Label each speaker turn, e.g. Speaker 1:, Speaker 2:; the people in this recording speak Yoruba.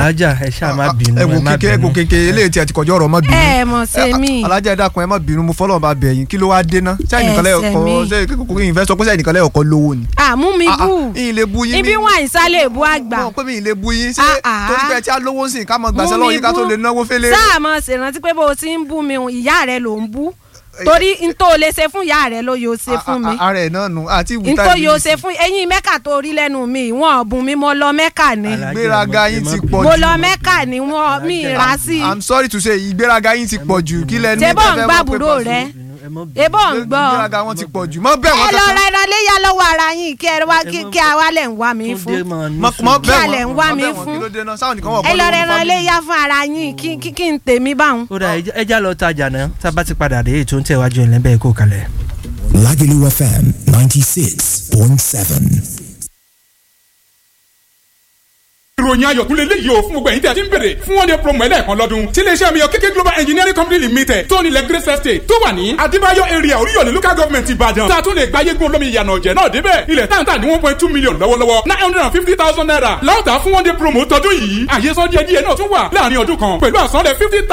Speaker 1: alájà ẹ ṣáà má bínú
Speaker 2: ẹ wò
Speaker 1: ẹ má
Speaker 2: kékeré ẹ wò
Speaker 1: bínú.
Speaker 2: kékeré eléyìí tí ẹ ti kọjá ọ̀rọ̀ má bínú.
Speaker 3: ẹ mọ̀ ṣe mí.
Speaker 2: alájà ẹ dákun ẹ má bínú mo fọlọ́ bá bẹ̀ yín kí ló wá dé ná. ṣé ẹnìkan lẹ́yọ̀
Speaker 3: Ẹsẹ̀
Speaker 2: kọ́
Speaker 3: mi.
Speaker 2: ṣé kókó yìí fẹ́ sọ pé ṣé ẹnìkan lẹ́yọ̀ kọ́ lówó ni.
Speaker 3: àmú mi
Speaker 2: Ah, ah,
Speaker 3: bù
Speaker 2: yín lè bu yín
Speaker 3: ibi
Speaker 2: mi-
Speaker 3: wọn àìsálẹ̀ èbú àgbà
Speaker 2: mọ̀ pé mi ì lè bu yín ṣé
Speaker 3: Ah, ah.
Speaker 2: torí pé ẹ ti á lówó sí i ká mọ gbàṣẹ
Speaker 3: Mú
Speaker 2: lọ́wọ́
Speaker 3: mi
Speaker 2: yín ká tó
Speaker 3: bú.
Speaker 2: lè náwó fẹ́lẹ́.
Speaker 3: sáà mọ̀ ṣèrántí pé bó o ti ń bú mi ìyá rẹ ló ń bú torí n tó lè ṣe fún ìyá rẹ ló yóò ṣe fún mi
Speaker 2: ara ẹ̀ náà nù àti
Speaker 3: n
Speaker 2: ìwúta
Speaker 3: tó
Speaker 2: ìlú
Speaker 3: yóò
Speaker 2: yìí.
Speaker 3: ṣe fún ẹ̀yin mẹ́kà tó rí lẹ́nu mi wọn ọ̀bùn mi mo lọ mẹ́kà ni
Speaker 1: Alájà,
Speaker 2: ìgbéraga
Speaker 1: ẹ
Speaker 2: yín
Speaker 1: má
Speaker 2: ti
Speaker 1: bínú.
Speaker 2: pọ̀
Speaker 3: mo
Speaker 2: jù.
Speaker 3: lọ mẹ́kà ni wọn mi rà sí i
Speaker 2: i'm sorry to say ìgbéraga yín ti pọ̀ jù kí lẹ́nu
Speaker 3: ṣé bọ́ ń
Speaker 2: tẹ́ fẹ́
Speaker 3: gbà
Speaker 2: mọ̀ pé
Speaker 3: búrò
Speaker 2: Paso-
Speaker 3: rẹ
Speaker 1: Ẹ má bínú.
Speaker 3: ebó ń gbọ́
Speaker 2: ìgbéraga wọn ti pọ̀ jù mọ́ bẹ́ẹ̀
Speaker 3: ẹ
Speaker 2: wọ́n
Speaker 3: lọ
Speaker 2: kankan
Speaker 3: ra ẹran léyà lọ́wọ́ ara yín kí ẹ wá kí
Speaker 1: Ẹ má-
Speaker 3: kí a wá lẹ̀ ń wá mi
Speaker 1: Túndé
Speaker 3: fún
Speaker 1: máa ní
Speaker 2: mọ
Speaker 1: sùúrù.
Speaker 2: mọ
Speaker 3: Kí
Speaker 2: bẹ́ẹ̀
Speaker 3: alẹ̀ ń
Speaker 2: wọ́n
Speaker 3: wá
Speaker 2: mọ
Speaker 3: mi
Speaker 2: bẹ́ẹ̀ wọ́n
Speaker 3: fún?
Speaker 2: kí ló dé náà sáwọn nìkan wọ̀
Speaker 3: ẹ lọ ra ẹran léyà fún ara yín kí kí kí n tèmi báwọn.
Speaker 1: ó dà ẹ já lọ tajà náà tá a bá ti padà dé ètò ń tẹ̀wájú ẹ̀ lẹ́bẹ̀ẹ́ kó kalẹ̀.
Speaker 4: Lagelu FM 96.7.
Speaker 5: ìròyìn ayọ̀ tún lè léyìí o fún gbogbo ẹ̀yin tí a ti ń bèrè fún one day promo ẹlẹ́ẹ̀kan lọ́dún tí iléeṣẹ́ mi yọ kéké global engineering company limited tó nílẹ̀ grace estate tó wà ní adébáyọ̀ area oríyọ̀lẹ̀ local government ìbàdàn tá a tún lè gba yégun olómi ìyànà ọ̀jẹ̀ náà débẹ̀ ilẹ̀ táǹtà ní one point two million lọ́wọ́lọ́wọ́ nine hundred and fifty thousand naira láòtà fún one day promo tọdún yìí àyè sọ díẹ̀ díẹ̀ náà tún wà láàrin ọdún kan pẹ̀lú àsanlẹ̀ fifty